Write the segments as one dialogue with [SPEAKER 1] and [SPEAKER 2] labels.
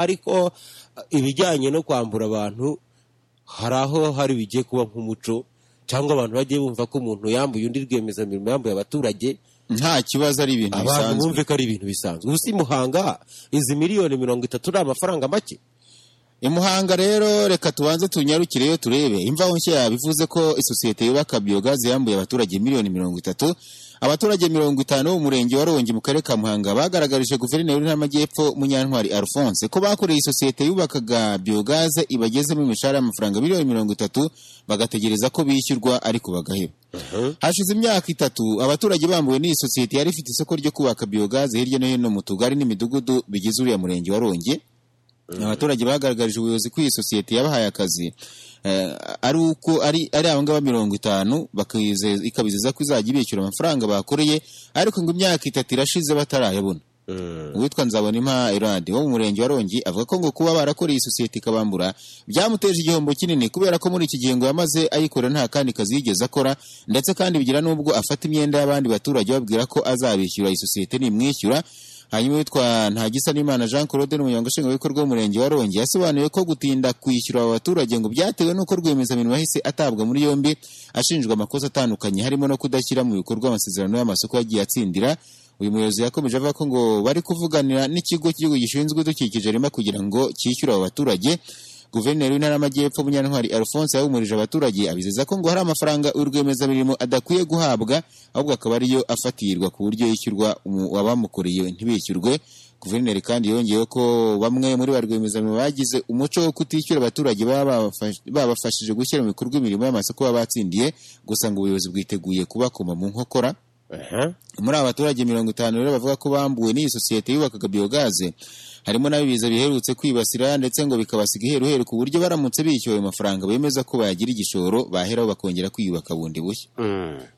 [SPEAKER 1] ariko ibijyanye no kwambura abantu hari aho hari bigiye kuba nk'umuco cyangwa abantu bagiye bumva ko umuntu yambuye undi rwiyemezamirimo yambuye abaturage
[SPEAKER 2] nta kibazo ari ibintu
[SPEAKER 1] abantu
[SPEAKER 2] bisanzwe
[SPEAKER 1] bumve ko ari ibintu bisanzwe ubu si muhanga izi miliyoni mirongo itatu ni amafaranga make
[SPEAKER 2] i muhanga rero reka tubanze tunyarukireyo turebe imvaho nshya yabivuze ko isosiyete yubaka biyogazi yambuye abaturage miliyoni mirongo itatu abaturage mirongo itanu bo mu murenge wa rongi mu karere ka muhanga bagaragarije guverineri w'intara y'amajyepfo munyantwari alphonse ko bakoreye isosiyete yubakaga biyogaze ibagezemo imishahara y'amafaranga miliyoni mirongo itatu bagategereza ko bishyurwa ariko bagaheba hashize imyaka itatu abaturage bambuwe n'iyi sosiyete yari ifite isoko ryo kubaka biyogaze hirya no hino mu tugari n'imidugudu bigize uriya murenge wa rongi abaturage bagaragarije ubuyobozi ko iyi sosiyete yabahaye akazi eh, ari uko ari ari abo ngabo mirongo itanu bakize- ikabizeza ko izajya ibishyura amafaranga bakoreye ariko ngo imyaka itatu irashize batarayabona uwitwa nzabonimpa iradi wo mu murenge wa rongi avuga ko ngo kuba barakoreye isosiyete ikabambura byamuteje igihombo kinini kubera ko muri iki gihe ngo yamaze ayikorera nta kandi kazi yigeze akora ndetse kandi bigira n'ubwo afata imyenda y'abandi baturage babwira ko azabishyura isosiyete nimwishyura hanyuma uwitwa ntagisa n'imana jean claude n'umunyonga nshingwabikorwa w'umurenge wa rongi yasobanuye ko gutinda kwishyura aba baturage ngo byatewe n'uko rwiyemezamirimo yahise atabwa muri yombi ashinjwa amakosa atandukanye harimo no kudashyira mu bikorwa amasezerano y'amasoko yagiye atsindira uyu muyobozi yakomeje avuga ko ngo bari kuvuganira n'ikigo cy'igihugu gishinzwe idukikije rima kugira ngo cyishyure abo baturage guverineri w'intara y'amajyepfo munyantwari alphonse yahumurije abaturage abizeza ko ngo hari amafaranga uyu rwiyemezamirimo adakwiye guhabwa ahubwo akaba ariyo afatirirwa ku buryo yishyurwa umu- abamukoreye ntibishyurwe guverineri kandi yongeyeho ko bamwe muri ba rwiyemezamirimo bagize umuco wo kutishyura abaturage baba babafash- babafashije gushyira mu bikorwa imirimo y'amasoko baba batsindiye gusa ngo ubuyobozi bwiteguye kubakoma mu nkokora muri aba baturage mirongo itanu rero bavuga ko bambuwe n'iyi sosiyete yubakaga biyogaze harimo n'abibiza biherutse kwibasira ndetse ngo bikabasiga iheruheru ku buryo baramutse bishyuwe ayo mafaranga bemeza ko bayagira igishoro baheraho bakongera kwiyubaka bundi bushya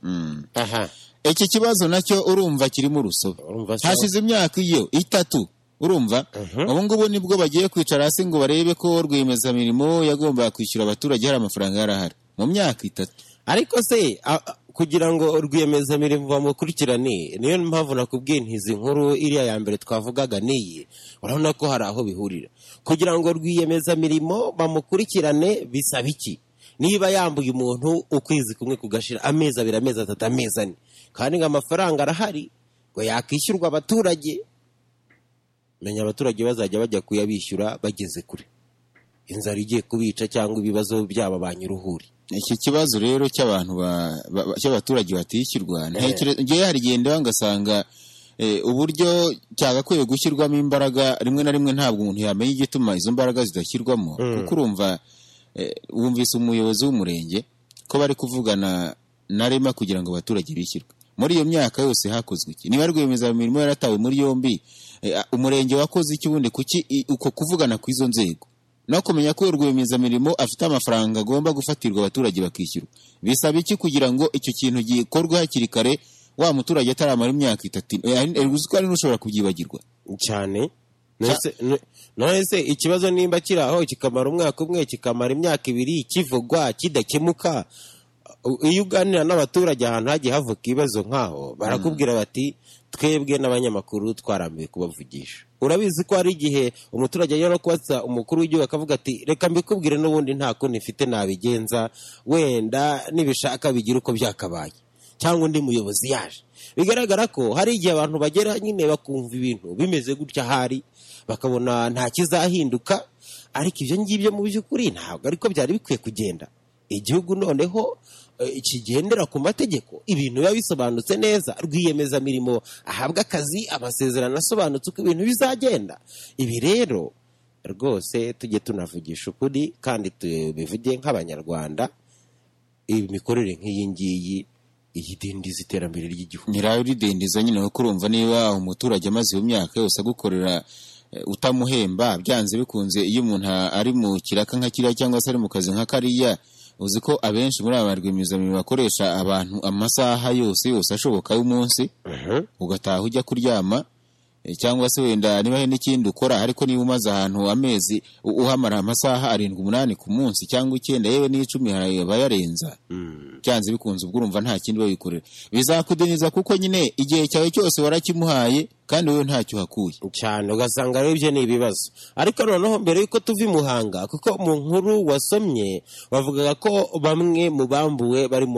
[SPEAKER 2] Mm.
[SPEAKER 1] aha
[SPEAKER 2] iki kibazo nacyo urumva kirimo urusobe
[SPEAKER 1] urumva se-
[SPEAKER 2] hashize imyaka iyo itatu urumva ubu ngubu nibwo bagiye kwicara hasi ngo barebe ko rwiyemezamirimo yagombaga kwishyura abaturage hari amafaranga yarahari mu myaka itatu
[SPEAKER 1] ariko se a- a- kugira ngo rwiyemezamirimo bamukurikirane niyo mpamvu nakubwiye nti izi nkuru iriya ya mbere twavugaga niyi urabona ko hari aho bihurira kugira ngo rwiyemezamirimo bamukurikirane bisaba iki niba yambuye umuntu ukwezi kumwe kugashira amezi abiri amezi atatu amezi ane kandi ngo amafaranga arahari ngo yakwishyurwa abaturage menya abaturage bazajya bajya kuyabishyura bageze kure inzara igiye kubica cyangwa ibibazo byaba ba nyir'uruhuri
[SPEAKER 2] iki kibazo rero cy'abantu ba- ba- ba- cy'abaturage batishyurwa ntekereza ngewe hari igihe ndeba ngasanga eh, uburyo cyagakwiye gushyirwamo imbaraga rimwe na rimwe ntabwo umuntu yamenya igituma izo mbaraga zidashyirwamo kuko urumva eh, wumvise umuyobozi w'umurenge ko bari kuvugana na rema kugira ngo abaturage bishyurwe muri iyo myaka yose hakozwe iki niba rwiyemezamirimo yaratawe muri yombi eh, a- umurenge wakoze iki ubundi kuki i- uko kuvugana kw'izo nzego no kumenya ko rwiyemezamirimo afite amafaranga agomba gufatirwa abaturage bakishyurwa bisaba iki kugira ngo icyo kintu gikorwe hakiri kare wa muturage ataramara imyaka itatu eh, ari- eh, uzi ko ari n'ushobora kubyibagirwa
[SPEAKER 1] cyane Nonese- no- none se ikibazo nimba kiri aho kikamara umwaka umwe kikamara imyaka ibiri kivugwa kidakemuka u- iyo uganira n'abaturage ahantu hagiye havuka ibibazo nk'aho barakubwira bati twebwe n'abanyamakuru twarambiwe kubavugisha urabizi ko hari igihe umuturage ajya no kubaza umukuru w'igihugu akavuga ati reka mbikubwire n'ubundi nta kundi mfite nabigenza wenda nibishaka bigira uko byakabaye cyangwa undi muyobozi yaje bigaragara ko hari igihe abantu bagera nyine bakumva ibintu bimeze gutya ahari bakabona nta kizahinduka ariko ibyo ngibyo mu by'ukuri ntabwo ariko byari bikwiye kugenda igihugu noneho eh, kigendera ku mategeko ibintu biba bisobanutse neza rwiyemezamirimo ahabwa akazi amasezerano asobanutse uko ibintu bizagenda ibi rero rwose tujye tunavugisha ukuri kandi tubivuge nk'abanyarwanda iyi mikorere nk'iyi ngiyi iyidindiza iterambere ry'igihugu
[SPEAKER 2] nyirawe uridendeza nyine kuko urumva niba umuturage amaze iyo myaka yose agukorera eh, utamuhemba byanze bikunze iyo umuntu a- ari mu kiraka nka kiriya cyangwa se ari mu kazi nka kariya uzi ko abenshi muri aba rwiyemezamirimo bakoresha abantu amasaha yose yose ashoboka y'umunsi ugataha ujya kuryama Eh, cyangwa se wenda niba hari n'ikindi ukora ariko niba umaze ahantu amezi u- uhamara amasaha arindwi umunani ku munsi cyangwa icyenda yewe n'icumi hari abayarenza byanze bikunze ubwo urumva nta kindi babikorera bizakudiniza kuko nyine igihe cyawe cyose warakimuhaye kandi wowe ntacyo uhakuye
[SPEAKER 1] cyane ugasanga rero ibyo ni ibibazo ariko noneho mbere y'uko tuva i muhanga kuko mu nkuru wasomye bavugaga ko bamwe mu bambuwe barimo